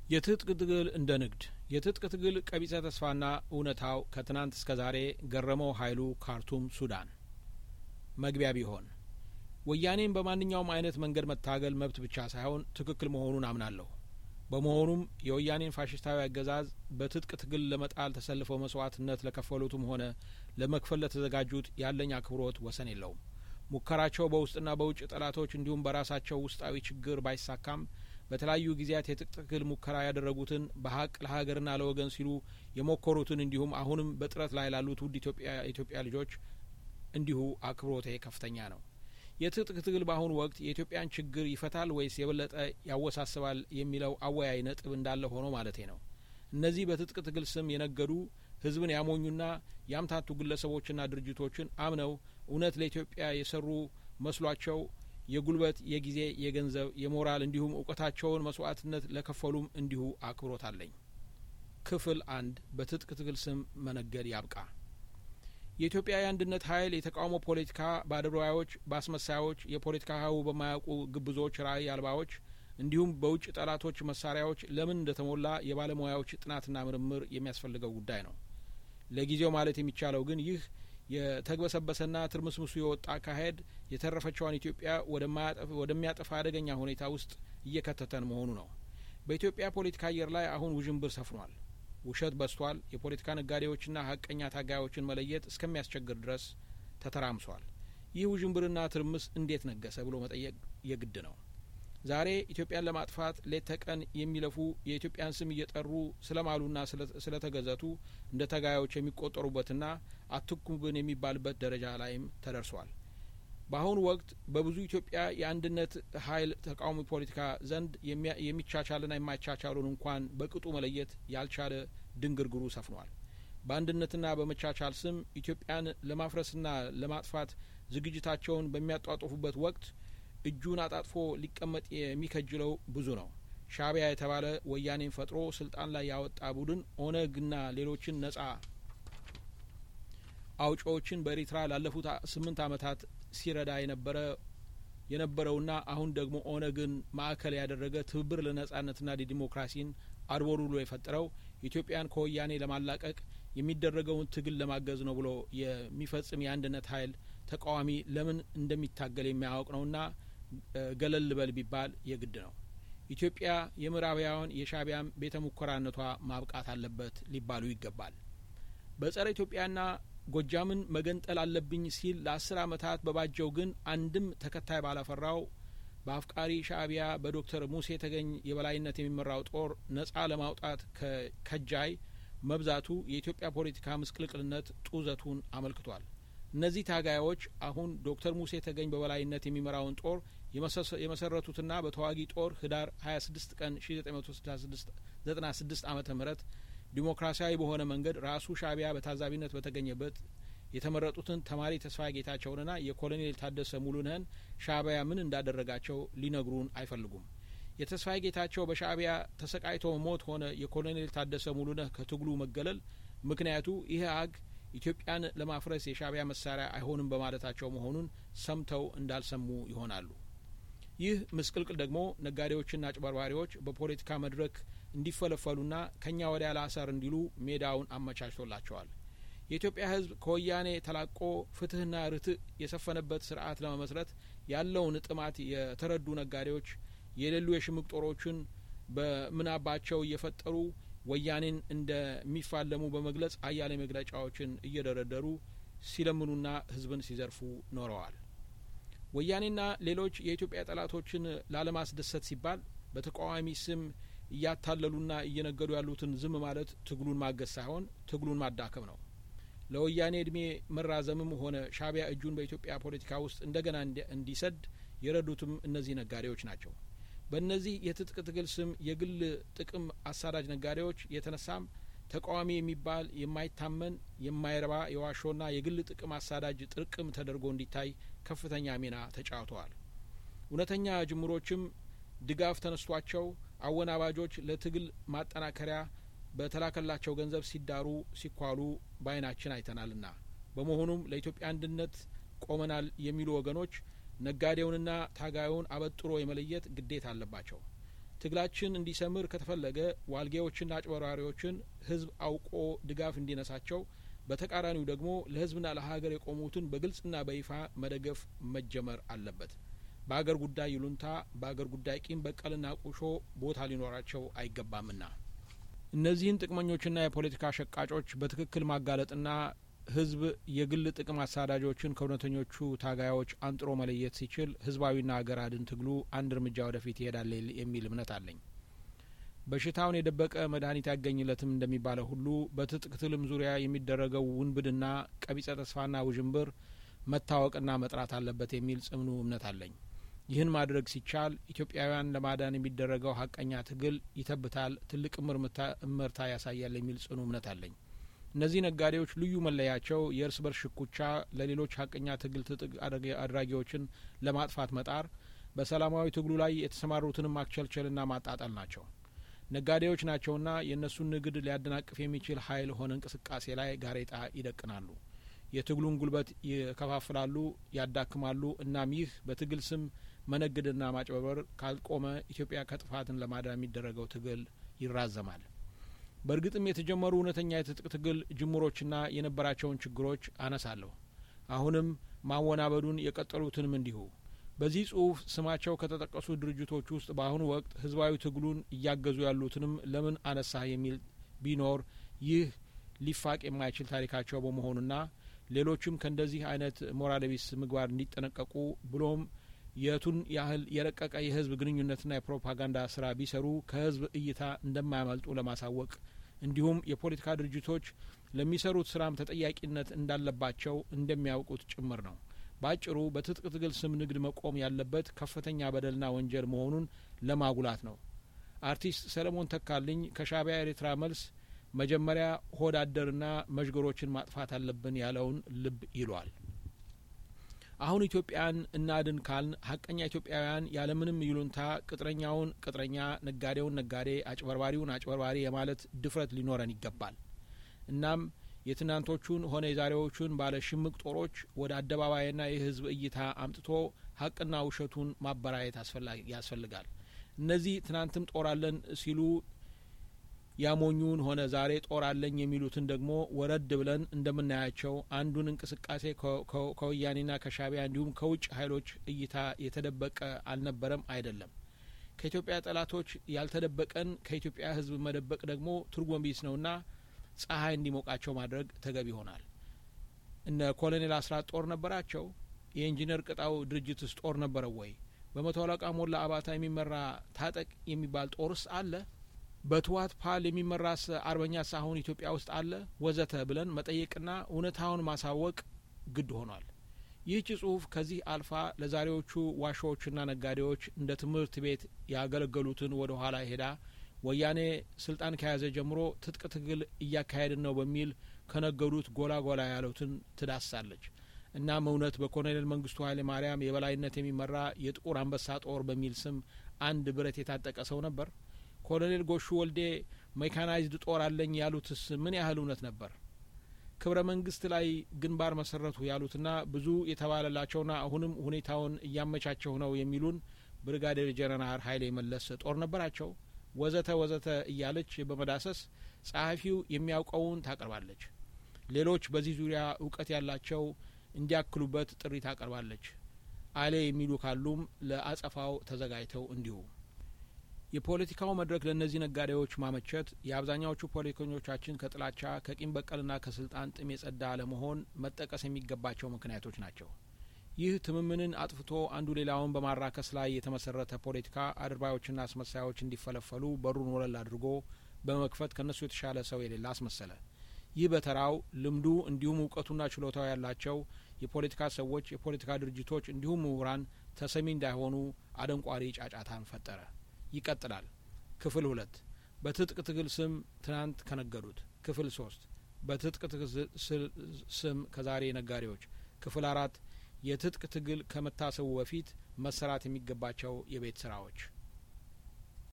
የትጥቅ ትግል እንደ ንግድ የትጥቅ ትግል ቀቢጸ ተስፋና እውነታው ከትናንት እስከ ዛሬ ገረመው ኃይሉ ካርቱም ሱዳን መግቢያ ቢሆን ወያኔን በማንኛውም አይነት መንገድ መታገል መብት ብቻ ሳይሆን ትክክል መሆኑን አምናለሁ። በመሆኑም የወያኔን ፋሽስታዊ አገዛዝ በትጥቅ ትግል ለመጣል ተሰልፈው መስዋዕትነት ለከፈሉትም ሆነ ለመክፈል ለተዘጋጁት ያለኝ አክብሮት ወሰን የለውም። ሙከራቸው በውስጥና በውጭ ጠላቶች እንዲሁም በራሳቸው ውስጣዊ ችግር ባይሳካም በተለያዩ ጊዜያት የትጥቅ ትግል ሙከራ ያደረጉትን በሀቅ ለሀገርና ለወገን ሲሉ የሞከሩትን እንዲሁም አሁንም በጥረት ላይ ላሉት ውድ ኢትዮጵያ ኢትዮጵያ ልጆች እንዲሁ አክብሮቴ ከፍተኛ ነው። የትጥቅ ትግል በአሁኑ ወቅት የኢትዮጵያን ችግር ይፈታል ወይስ የበለጠ ያወሳስባል የሚለው አወያይ ነጥብ እንዳለ ሆኖ ማለቴ ነው። እነዚህ በትጥቅ ትግል ስም የነገዱ ህዝብን ያሞኙና ያምታቱ ግለሰቦችና ድርጅቶችን አምነው እውነት ለኢትዮጵያ የሰሩ መስሏቸው የጉልበት፣ የጊዜ፣ የገንዘብ፣ የሞራል እንዲሁም እውቀታቸውን መስዋዕትነት ለከፈሉም እንዲሁ አክብሮት አለኝ። ክፍል አንድ በትጥቅ ትግል ስም መነገድ ያብቃ። የኢትዮጵያ የአንድነት ኃይል የተቃውሞ ፖለቲካ በአድርባዮች፣ በአስመሳዮች፣ የፖለቲካ ሀሁ በማያውቁ ግብዞች፣ ራዕይ አልባዎች እንዲሁም በውጭ ጠላቶች መሳሪያዎች ለምን እንደተሞላ የባለሙያዎች ጥናትና ምርምር የሚያስፈልገው ጉዳይ ነው። ለጊዜው ማለት የሚቻለው ግን ይህ የተግበሰበሰና ትርምስምሱ የወጣ አካሄድ የተረፈችዋን ኢትዮጵያ ወደሚያጠፋ አደገኛ ሁኔታ ውስጥ እየከተተን መሆኑ ነው። በኢትዮጵያ ፖለቲካ አየር ላይ አሁን ውዥንብር ሰፍኗል። ውሸት በስቷል። የፖለቲካ ነጋዴዎችና ሀቀኛ ታጋዮችን መለየት እስከሚያስቸግር ድረስ ተተራምሷል። ይህ ውዥንብርና ትርምስ እንዴት ነገሰ ብሎ መጠየቅ የግድ ነው። ዛሬ ኢትዮጵያን ለማጥፋት ሌት ተቀን የሚለፉ የኢትዮጵያን ስም እየጠሩ ስለማሉና ስለተገዘቱ እንደ ተጋዮች የሚቆጠሩበትና አትኩብን የሚባልበት ደረጃ ላይም ተደርሷል። በአሁኑ ወቅት በብዙ ኢትዮጵያ የአንድነት ኃይል ተቃዋሚ ፖለቲካ ዘንድ የሚቻቻልና የማይቻቻሉን እንኳን በቅጡ መለየት ያልቻለ ድንግርግሩ ሰፍኗል። በአንድነትና በመቻቻል ስም ኢትዮጵያን ለማፍረስና ለማጥፋት ዝግጅታቸውን በሚያጧጡፉበት ወቅት እጁን አጣጥፎ ሊቀመጥ የሚከጅለው ብዙ ነው። ሻእቢያ የተባለ ወያኔን ፈጥሮ ስልጣን ላይ ያወጣ ቡድን ኦነግና ሌሎችን ነጻ አውጪዎችን በኤርትራ ላለፉት ስምንት ዓመታት ሲረዳ የነበረ የነበረውና አሁን ደግሞ ኦነግን ማዕከል ያደረገ ትብብር ለነጻነትና ለዲሞክራሲን አድቦሩሎ የፈጠረው ኢትዮጵያን ከወያኔ ለማላቀቅ የሚደረገውን ትግል ለማገዝ ነው ብሎ የሚፈጽም የአንድነት ኃይል ተቃዋሚ ለምን እንደሚታገል የሚያውቅ ነውና ገለል በል ቢባል የግድ ነው። ኢትዮጵያ የምዕራባውያን የሻእቢያም ቤተ ሙከራነቷ ማብቃት አለበት ሊባሉ ይገባል። በጸረ ኢትዮጵያና ጎጃምን መገንጠል አለብኝ ሲል ለአስር ዓመታት በባጀው ግን አንድም ተከታይ ባላፈራው በአፍቃሪ ሻእቢያ በዶክተር ሙሴ ተገኝ የበላይነት የሚመራው ጦር ነጻ ለማውጣት ከጃይ መብዛቱ የኢትዮጵያ ፖለቲካ ምስቅልቅልነት ጡዘቱን አመልክቷል። እነዚህ ታጋዮች አሁን ዶክተር ሙሴ ተገኝ በበላይነት የሚመራውን ጦር የመሰረቱትና በተዋጊ ጦር ህዳር 26 ቀን 1996 ዓመተ ምህረት ዲሞክራሲያዊ በሆነ መንገድ ራሱ ሻእቢያ በታዛቢነት በተገኘበት የተመረጡትን ተማሪ ተስፋዬ ጌታቸውንና የኮሎኔል ታደሰ ሙሉነህን ሻእቢያ ምን እንዳደረጋቸው ሊነግሩን አይፈልጉም። የተስፋዬ ጌታቸው በሻእቢያ ተሰቃይቶ ሞት ሆነ የኮሎኔል ታደሰ ሙሉነህ ከትግሉ መገለል ምክንያቱ ይህ አግ ኢትዮጵያን ለማፍረስ የሻእቢያ መሳሪያ አይሆንም በማለታቸው መሆኑን ሰምተው እንዳልሰሙ ይሆናሉ። ይህ ምስቅልቅል ደግሞ ነጋዴዎችና አጭበርባሪዎች በፖለቲካ መድረክ እንዲፈለፈሉና ከኛ ወዲያ ላሰር እንዲሉ ሜዳውን አመቻችቶላቸዋል። የኢትዮጵያ ሕዝብ ከወያኔ ተላቆ ፍትህና ርትዕ የሰፈነበት ስርዓት ለመመስረት ያለውን ጥማት የተረዱ ነጋዴዎች የሌሉ የሽምቅ ጦሮችን በምናባቸው እየፈጠሩ ወያኔን እንደሚፋለሙ በመግለጽ አያሌ መግለጫዎችን እየደረደሩ ሲለምኑና ህዝብን ሲዘርፉ ኖረዋል። ወያኔና ሌሎች የኢትዮጵያ ጠላቶችን ላለማስደሰት ሲባል በተቃዋሚ ስም እያታለሉና እየነገዱ ያሉትን ዝም ማለት ትግሉን ማገዝ ሳይሆን ትግሉን ማዳከም ነው። ለወያኔ እድሜ መራዘምም ሆነ ሻእቢያ እጁን በኢትዮጵያ ፖለቲካ ውስጥ እንደገና እንዲሰድ የረዱትም እነዚህ ነጋዴዎች ናቸው። በእነዚህ የትጥቅ ትግል ስም የግል ጥቅም አሳዳጅ ነጋዴዎች የተነሳም ተቃዋሚ የሚባል የማይታመን የማይረባ የዋሾና የግል ጥቅም አሳዳጅ ጥርቅም ተደርጎ እንዲታይ ከፍተኛ ሚና ተጫውተዋል። እውነተኛ ጅምሮችም ድጋፍ ተነስቷቸው አወናባጆች ለትግል ማጠናከሪያ በተላከላቸው ገንዘብ ሲዳሩ ሲኳሉ በዓይናችን አይተናልና በመሆኑም ለኢትዮጵያ አንድነት ቆመናል የሚሉ ወገኖች ነጋዴውንና ታጋዩን አበጥሮ የመለየት ግዴታ አለባቸው። ትግላችን እንዲሰምር ከተፈለገ ዋልጌዎችና አጭበርባሪዎችን ህዝብ አውቆ ድጋፍ እንዲነሳቸው፣ በተቃራኒው ደግሞ ለህዝብና ለሀገር የቆሙትን በግልጽና በይፋ መደገፍ መጀመር አለበት። በአገር ጉዳይ ይሉንታ፣ በአገር ጉዳይ ቂም በቀልና ቁሾ ቦታ ሊኖራቸው አይገባምና እነዚህን ጥቅመኞችና የፖለቲካ ሸቃጮች በትክክል ማጋለጥና ህዝብ የግል ጥቅም አሳዳጆችን ከእውነተኞቹ ታጋዮች አንጥሮ መለየት ሲችል ህዝባዊና አገር አድን ትግሉ አንድ እርምጃ ወደፊት ይሄዳል የሚል እምነት አለኝ። በሽታውን የደበቀ መድኃኒት ያገኝለትም እንደሚባለው ሁሉ በትጥቅ ትልም ዙሪያ የሚደረገው ውንብድና፣ ቀቢጸ ተስፋና ውዥንብር መታወቅና መጥራት አለበት የሚል ጽኑ እምነት አለኝ። ይህን ማድረግ ሲቻል ኢትዮጵያውያን ለማዳን የሚደረገው ሀቀኛ ትግል ይተብታል፣ ትልቅ እምርታ ያሳያል የሚል ጽኑ እምነት አለኝ። እነዚህ ነጋዴዎች ልዩ መለያቸው የእርስ በርስ ሽኩቻ፣ ለሌሎች ሀቀኛ ትግል ትጥቅ አድራጊዎችን ለማጥፋት መጣር፣ በሰላማዊ ትግሉ ላይ የተሰማሩትንም ማክቸልቸልና ማጣጣል ናቸው። ነጋዴዎች ናቸውና የእነሱን ንግድ ሊያደናቅፍ የሚችል ኃይል ሆነ እንቅስቃሴ ላይ ጋሬጣ ይደቅናሉ። የትግሉን ጉልበት ይከፋፍላሉ፣ ያዳክማሉ። እናም ይህ በትግል ስም መነገድና ማጭበርበር ካልቆመ ኢትዮጵያ ከጥፋትን ለማዳን የሚደረገው ትግል ይራዘማል። በእርግጥም የተጀመሩ እውነተኛ የትጥቅ ትግል ጅምሮችና የነበራቸውን ችግሮች አነሳለሁ። አሁንም ማወናበዱን የቀጠሉትንም እንዲሁ። በዚህ ጽሁፍ ስማቸው ከተጠቀሱ ድርጅቶች ውስጥ በአሁኑ ወቅት ህዝባዊ ትግሉን እያገዙ ያሉትንም ለምን አነሳህ የሚል ቢኖር ይህ ሊፋቅ የማይችል ታሪካቸው በመሆኑና ሌሎችም ከእንደዚህ አይነት ሞራለቢስ ምግባር እንዲጠነቀቁ ብሎም የቱን ያህል የረቀቀ የህዝብ ግንኙነትና የፕሮፓጋንዳ ስራ ቢሰሩ ከህዝብ እይታ እንደማያመልጡ ለማሳወቅ እንዲሁም የፖለቲካ ድርጅቶች ለሚሰሩት ስራም ተጠያቂነት እንዳለባቸው እንደሚያውቁት ጭምር ነው። በአጭሩ በትጥቅ ትግል ስም ንግድ መቆም ያለበት ከፍተኛ በደልና ወንጀል መሆኑን ለማጉላት ነው። አርቲስት ሰለሞን ተካልኝ ከሻእቢያ ኤርትራ መልስ መጀመሪያ ሆድ አደርና መዥገሮችን ማጥፋት አለብን ያለውን ልብ ይሏል። አሁን ኢትዮጵያን እናድን ካልን ሀቀኛ ኢትዮጵያውያን ያለምንም ይሉንታ ቅጥረኛውን ቅጥረኛ፣ ነጋዴውን ነጋዴ፣ አጭበርባሪውን አጭበርባሪ የማለት ድፍረት ሊኖረን ይገባል። እናም የትናንቶቹን ሆነ የዛሬዎቹን ባለ ሽምቅ ጦሮች ወደ አደባባይና የህዝብ እይታ አምጥቶ ሀቅና ውሸቱን ማበራየት ያስፈልጋል። እነዚህ ትናንትም ጦር አለን ሲሉ ያሞኙን ሆነ ዛሬ ጦር አለኝ የሚሉትን ደግሞ ወረድ ብለን እንደምናያቸው አንዱን እንቅስቃሴ ከወያኔና ከሻእቢያ እንዲሁም ከውጭ ኃይሎች እይታ የተደበቀ አልነበረም፣ አይደለም። ከኢትዮጵያ ጠላቶች ያልተደበቀን ከኢትዮጵያ ህዝብ መደበቅ ደግሞ ትርጉም ቢስ ነውና ፀሐይ እንዲሞቃቸው ማድረግ ተገቢ ይሆናል። እነ ኮሎኔል አስራት ጦር ነበራቸው? የኢንጂነር ቅጣው ድርጅትስ ጦር ነበረው ወይ? በመቶ አለቃ ሞላ አባታ የሚመራ ታጠቅ የሚባል ጦርስ አለ? በትዋት ፓል የሚመራስ አርበኛስ አሁን ኢትዮጵያ ውስጥ አለ? ወዘተ ብለን መጠየቅና እውነታውን ማሳወቅ ግድ ሆኗል። ይህች ጽሁፍ ከዚህ አልፋ ለዛሬዎቹ ዋሾዎችና ነጋዴዎች እንደ ትምህርት ቤት ያገለገሉትን ወደ ኋላ ሄዳ ወያኔ ስልጣን ከያዘ ጀምሮ ትጥቅ ትግል እያካሄድን ነው በሚል ከነገዱት ጎላ ጎላ ያሉትን ትዳሳለች። እናም እውነት በኮሎኔል መንግስቱ ኃይለ ማርያም የበላይነት የሚመራ የጥቁር አንበሳ ጦር በሚል ስም አንድ ብረት የታጠቀ ሰው ነበር? ኮሎኔል ጎሹ ወልዴ ሜካናይዝድ ጦር አለኝ ያሉትስ ምን ያህል እውነት ነበር? ክብረ መንግስት ላይ ግንባር መሰረቱ ያሉትና ብዙ የተባለላቸውና አሁንም ሁኔታውን እያመቻቸው ነው የሚሉን ብርጋዴር ጀነራል ኃይሌ መለስ ጦር ነበራቸው? ወዘተ ወዘተ እያለች በመዳሰስ ጸሐፊው የሚያውቀውን ታቀርባለች። ሌሎች በዚህ ዙሪያ እውቀት ያላቸው እንዲያክሉበት ጥሪ ታቀርባለች። አሌ የሚሉ ካሉም ለአጸፋው ተዘጋጅተው እንዲሁ የፖለቲካው መድረክ ለእነዚህ ነጋዴዎች ማመቸት የአብዛኛዎቹ ፖለቲከኞቻችን ከጥላቻ ከቂም በቀልና ከስልጣን ጥም የጸዳ አለመሆን መጠቀስ የሚገባቸው ምክንያቶች ናቸው። ይህ ትምምንን አጥፍቶ አንዱ ሌላውን በማራከስ ላይ የተመሰረተ ፖለቲካ አድርባዮችና አስመሳዮች እንዲፈለፈሉ በሩን ወለል አድርጎ በመክፈት ከእነሱ የተሻለ ሰው የሌለ አስመሰለ። ይህ በተራው ልምዱ እንዲሁም እውቀቱና ችሎታው ያላቸው የፖለቲካ ሰዎች፣ የፖለቲካ ድርጅቶች እንዲሁም ምሁራን ተሰሚ እንዳይሆኑ አደንቋሪ ጫጫታን ፈጠረ። ይቀጥላል። ክፍል ሁለት በትጥቅ ትግል ስም ትናንት ከነገዱት። ክፍል ሶስት በትጥቅ ትግል ስም ከዛሬ ነጋዴዎች። ክፍል አራት የትጥቅ ትግል ከመታሰቡ በፊት መሰራት የሚገባቸው የቤት ስራዎች